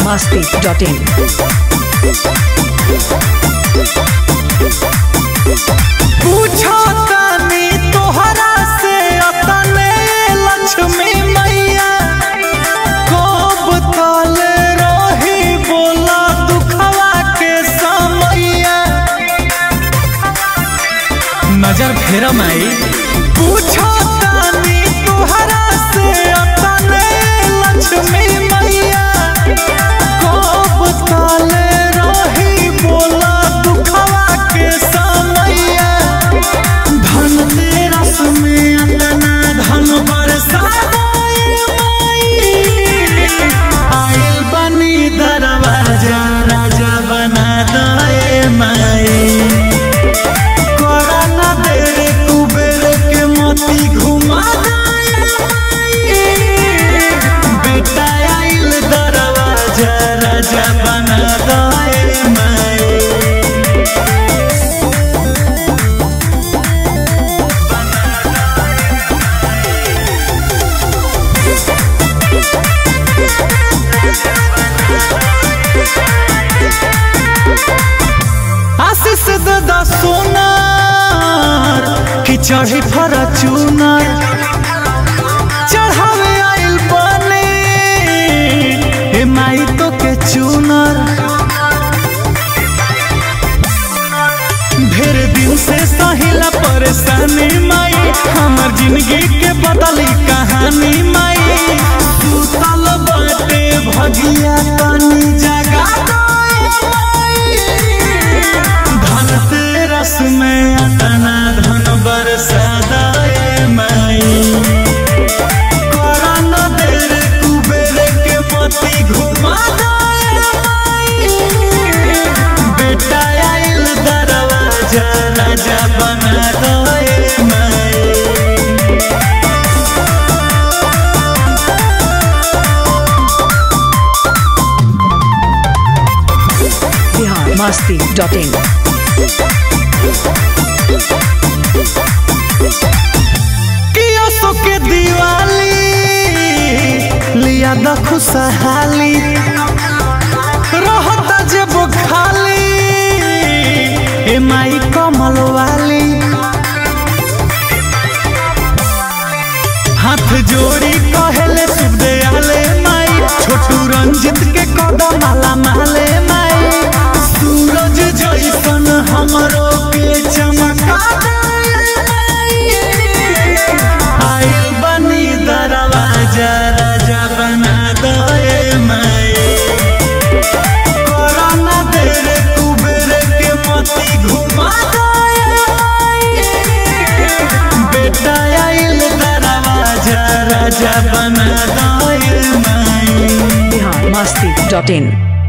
masti.in. पूछो तानी तोहरा से अतने लक्ष्मी मैया कब तले रही बोला दुखवा के समैया नजर फेर माई पूछो तानी तोहरा से अतने लक्ष्मी मैया कब तले रही बोला दुखवा के समैया धन तेरस में अतना धन बरसाए माई आइल बनी दरवाजा राजा बना दे माई करा ना देर कुबेर के मोती घुमा दे माई बेटा आइल दरवाजा राजा बना दे माई आशीष दादा सोनार कि चढ़ी फरचूनर चढ़ावे आइल बने हे माई तो के चूनर ढेर दिन से सहिला परेशानी माई हमर जिंदगी के बदली कहानी माई सुतल बाटे भगिया तनी जगा दे माई धन तेरस में अतना धन बरसा दे माई करा न देर कुबेर के मोती घुमा दे माई बेटा आइल दरवाजा राजा बना दे माई Bihar masti.in. किया सो के दिवाली लिया द खुशहाली रहता जब खाली ए माई कमल वाली हाथ जोड़ी कहले शुभ दयाले माई छोटू रंजित के कदम माला माले माई सूरज जैसन हमरो के चमका दे माई। आइल बनी दरवाजा राजा बना दे माई कोरोना देर कुबेर के मोती घुमा दे माई। बेटा आइल दरवाजा राजा बना दे माई Bihar masti.in.